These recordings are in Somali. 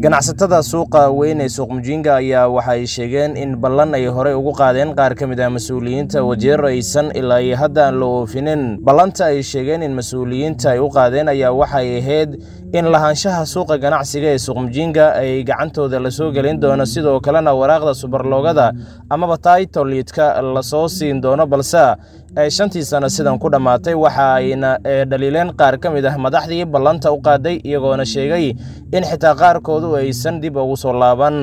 ganacsatada suuqa weyn ee suuq mujinga ayaa waxay sheegeen in ballan ay horey ugu qaadeen qaar ka mid ah mas-uuliyiinta wajeer aysan ilaa iyo hadda aan la oofinin ballanta ay sheegeen in mas-uuliyiinta ay u qaadeen ayaa waxay ahayd in lahaanshaha suuqa ganacsiga ee suuq mujinga ay gacantooda lasoo gelin doono sidoo kalena waraaqda subarloogada amaba taitoliidka lasoo siin doono balse ay shantii sano sidan ku dhammaatay waxa ayna dhaliileen qaar ka mid ah madaxdii ballanta u qaaday iyagoona sheegay in xitaa qaarkoodu aysan dib ugu soo laaban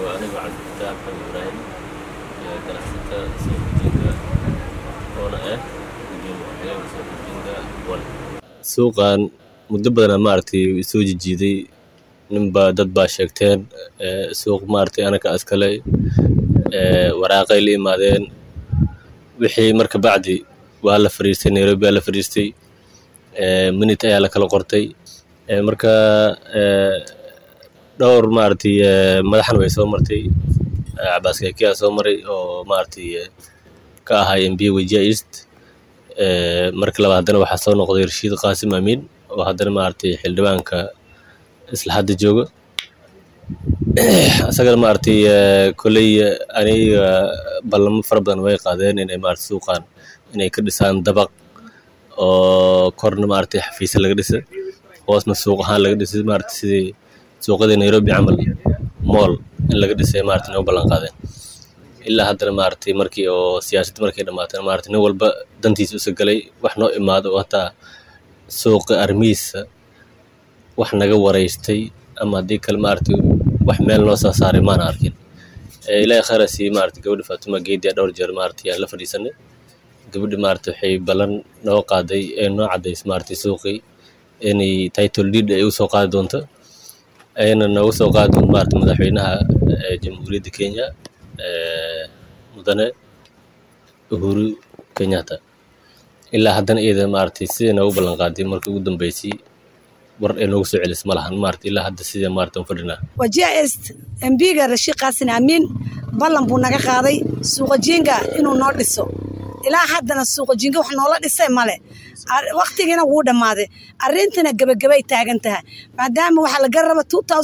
suuqan muddo badana maaragtay soo jijiiday ninbaa dad baa sheegteen suuq maaragtay anaka askale waraaqay la imaadeen wixii marka bacdi waa la fadhiistay nairobi waa la fadhiistay minute ayaa la kala qortay marka dhowr maaragtay madaxna way soo martay cabaas kakiyaa soo maray oo maaragtay ka ahaa mb wejia east marka labaad haddana waxaa soo noqday rashiid qaasim amiin oo haddana maaragtay xildhibaanka isla hadda jooga isagana maaragtay kolley aniga ballamo fara badan way qaadeen inay maaragtay suuqan inay ka dhisaan dabaq oo korna maaragtay xafiisya laga dhisa hoosna suuq ahaan laga dhisay maaragtay sidii suuqyadii nairobi camal mool in laga dhisay maaragtay noo ballan qaadeen ilaa haddana maaragtay markii oo siyaasadda markay dhammaatana maaragtay nin walba dantiisa usa galay wax noo imaado oo hataa suuqa armihiisa wax naga wareystay ama haddii kale maaragtay wax meel noo soo saaray maana arkin ilaahay khayra siiyey maaragtay gabadha faatuma geediya dhowr jeer maaragtay aan la fadhiisanay gabadha maaragtay waxay ballan noo qaaday ee noo caddays maaragtay suuqii inay title deed ay usoo qaadi doonto ayna nooga soo qaadi doonto maaragtay madaxweynaha jamhuuriyadda kenya mudane uhuru kenyatta ilaa haddana iyada maaragtay sidai noogu ballan qaaday markii ugu dambeysay war ay noogu soo celis ma lahan maaragtay ilaa hadda sidai maaragtay u fadhinaa wajia est mbiga rashiid qaasin amiin ballan buu naga qaaday suuqa jinga inuu noo dhiso ilaa haddana suuqa jinga wax noola dhisay male waktigiina wuu dhammaaday arrintina gebagabay taagan tahay maadaama waxaa laga raba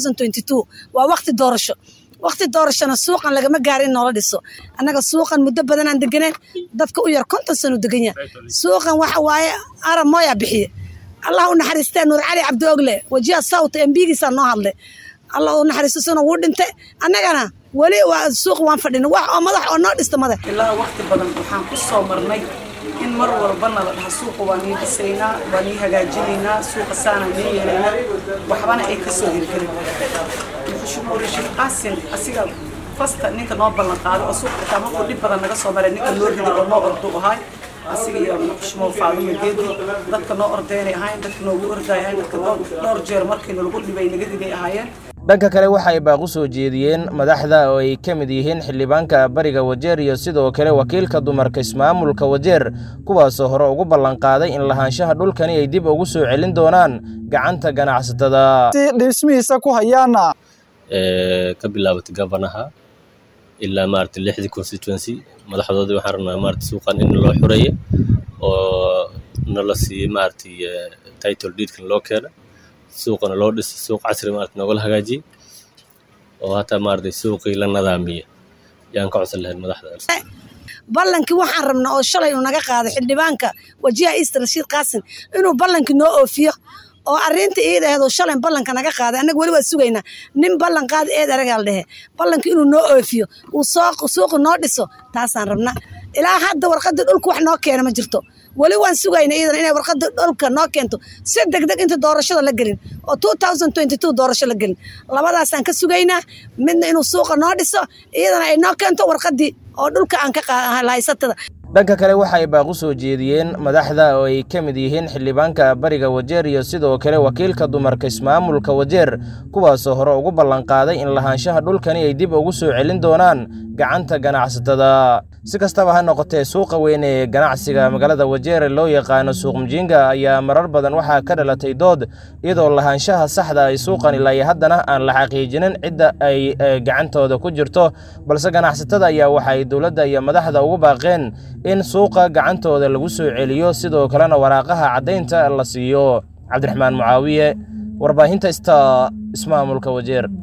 waa wakti doorasho wakti doorashona suuqan lagama gaari in noola dhiso annaga suuqan muddo badanaan deganeen dadka u yar konton sanu degan yahay suuqan waxa waaye arab mooyaa bixiye allah u naxariistee nuur cali cabdi ogle wajiha sawt embigiisaa noo hadlay allah u naxariisto suna wuu dhintay annagana weli waa suuq waan fadhina wax oo madax oo noo dhisto madax ilaa wakti badan waxaan ku soo marnay in mar walbana la dhaha suuqa waa nii dhisaynaa waa nii hagaajinaynaa suuqa saana nii yeelaynaa waxbana ay ka soo hirgelin muxushumuu rashiid qaasin asiga fasta ninka noo ballan qaaday oo suuqa xitaa markuu dhib badan naga soo maray ninka noo riday oo noo ordu ahay asiga iyo muxushumuu faaduma geedi dadka noo ordaynay ahayn dadka noogu orday ahayn dadka dhowr jeer markii nalagu dhibay naga riday ahaayeen dhanka kale waxa ay baaq u soo jeediyeen madaxda oo ay ka mid yihiin xildhibaanka bariga wajeer iyo sidoo kale wakiilka dumarka ismaamulka wajeer kuwaasoo hore ugu ballan qaaday in lahaanshaha dhulkani ay dib ugu soo celin doonaan gacanta ganacsatada dhismihiisa ku hayaana ka bilaabatay gabanaha ilaa maaragtay lixdii constituency madaxdoodii waxaan rabnaa maaragtay suuqan in loo xureeyo oo nala siiyey maaragtay title deedkan loo keena suuqana loo dhisa suuq casri maaragtay noogala hagaajiyey oo hataa maaragtay suuqii la nadaamiya yaan ka codsan lahayn madaxda ballankii waxaan rabnaa oo shalay uu naga qaaday xildhibaanka wajiha east rashiid qaasin inuu ballankii noo oofiyo oo arrinta iida aheed oo shalay ballanka naga qaaday annaga weli waa sugaynaa nin ballan qaada eed aragaal dhehe ballanka inuu noo oofiyo uu suuqa noo dhiso taasaan rabnaa ilaa hadda warqadda dhulka wax noo keena ma jirto weli waan sugayna iidan inay warqadda dhulka noo keento si degdeg inta doorashada la gelin oo doorasho la gelin labadaasaan ka sugaynaa midna inuu suuqa noo dhiso iyadana ay noo keento warqaddii oo dhulka aan ka haysatada dhanka kale waxa ay baaq u soo jeediyeen madaxda oo ay ka mid yihiin xildhibaanka bariga wajeer iyo sidoo kale wakiilka dumarka ismaamulka wajeer kuwaasoo hore ugu ballan qaaday in lahaanshaha dhulkani ay dib ugu soo celin doonaan gacanta ganacsatada si kastaba ha noqotee suuqa weyn ee ganacsiga magaalada wajeer loo yaqaano suuq mujinga ayaa marar badan waxaa ka dhalatay dood iyadoo lahaanshaha saxda ay suuqan ilaa iyo haddana aan la xaqiijinin cidda ay gacantooda ku jirto balse ganacsatada ayaa waxay dowladda iyo madaxda ugu baaqeen in suuqa gacantooda lagu soo celiyo sidoo kalena waraaqaha caddaynta la siiyo cabdiraxmaan mucaawiye warbaahinta ista ismaamulka wajeer